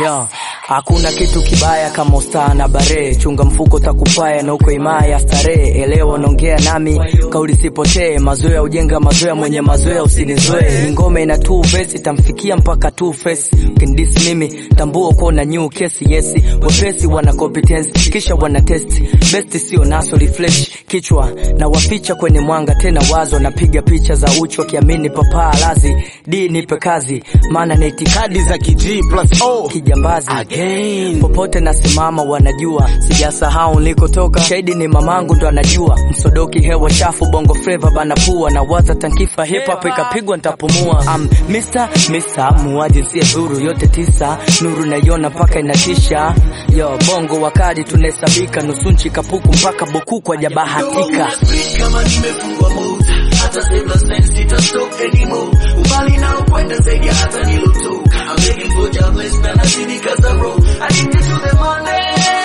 Yo, hakuna kitu kibaya kama ustaa na bare, chunga mfuko takupaya na uko imaya starehe. Elewa naongea nami, kauli sipotee, mazoea ujenga mazoea, mwenye mazoea usinizoe. Ni ngome ina two verse, itamfikia mpaka two face. Ukindis mimi tambua uko na new case, yes wepesi wana competence, kisha wana test best, sio naso refresh kichwa na waficha kwenye mwanga tena, wazo napiga picha za uchi wakiamini papaa lazi d nipe kazi, maana na itikadi za G plus O kijambazi again. popote nasimama wanajua sijasahau nilikotoka shahidi ni mamangu ndo anajua msodoki hewa chafu bongo flava bana pua na waza tankifa hip hop ikapigwa ntapumua am Mr. Mr. muaji sie dhuru yote tisa nuru naiona mpaka inatisha yo bongo wakadi tunahesabika nusunchi kapuku mpaka boku kwa jabahatika kama nimefungwa mood hata sema sense sita stop anymore umbali na ukwenda zaidi hata nilotoka I'm begging for jobless na nazidi kaza bro addicted to the money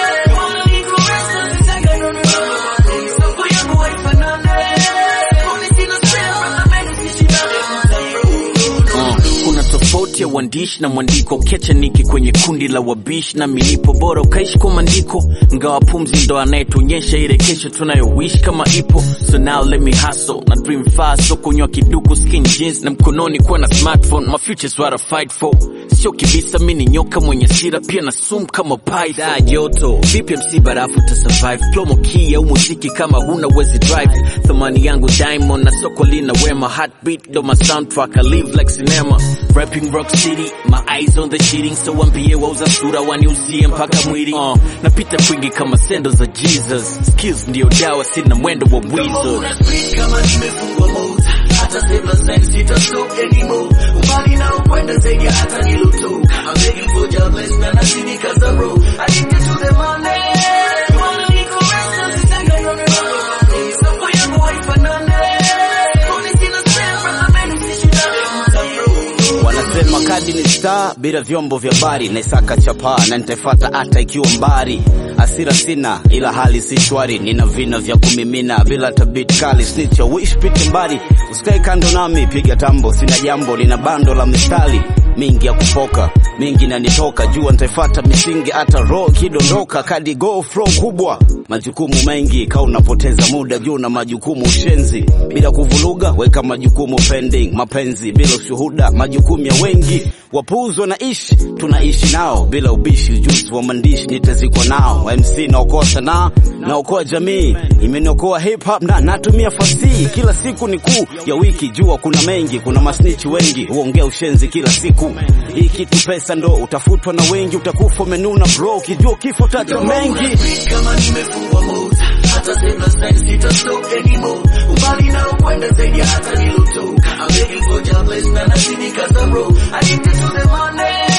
Money caresses, nitaka nunue money. Soko yangu haifanani. Money sina spare, brother, man, usishindane. Uh, kuna tofauti ya uandishi na mwandiko kecha niki kwenye kundi la wabishi na milipo bora ukaishi kwa maandiko ngawa pumzi ndo anayetuonyesha ile kesho tunayowish kama ipo so now let me hustle na dream fast so kunywa kiduku skin jeans na mkononi kuwa na smartphone my future's what I fight for sio kibisa mi ni nyoka mwenye sira pia na sumu kama python joto vipi mc barafu ta survive plomo key au muziki kama huna wezi drive thamani yangu diamond na soko lina wema heartbeat ndo my soundtrack I live like cinema rapping rock city my eyes on the shitting so wambie wauza sura waniuzie mpaka mwili uh, napita kwingi kama sendo za jesus skills ndio dawa sina mwendo wa wizard kama nimefungwa mood hata sema sense sita stop anymore umbali na ukwenda zaidi hata nilotoka I'm begging for jobless na nazidi kaza bro addicted to the money Money caresses, nitaka nunue money. Soko yangu haifanani. Money sina spare, brother, man, usishindane. Wanasema kadi ni star bila vyombo vya habari, naisaka chapaa na nitaifata hata ikiwa mbali. Hasira sina ila hali si shwari, nina vina vya kumimina bila tabit kali. Snitch ya wish pite mbali, usikae kando nami, piga tambo, sina jambo, lina bando la mistari mingi ya kupoka mingi nanitoka jua nitaifata misingi hata roho kidondoka kadi go flow kubwa majukumu mengi ka unapoteza muda juu na majukumu ushenzi bila kuvuruga weka majukumu pending mapenzi bila ushuhuda majukumu ya wengi wapuuzwa na ishi tunaishi nao bila ubishi ujuzi wa maandishi nitazikwa nao mc naokoa sanaa naokoa jamii imeniokoa hip hop na natumia fasihi kila siku ni kuu ya wiki jua kuna mengi kuna masnichi wengi huongea ushenzi kila siku hii kitu pesa ndo utafutwa na wengi utakufa umenuna bro ukijua kifo tacha mengi kama nimefungwa mood hata sema sense sita stop anymore umbali na ukwenda zaidi hata nilotoka I'm begging for jobless na nazidi kaza bro addicted to the money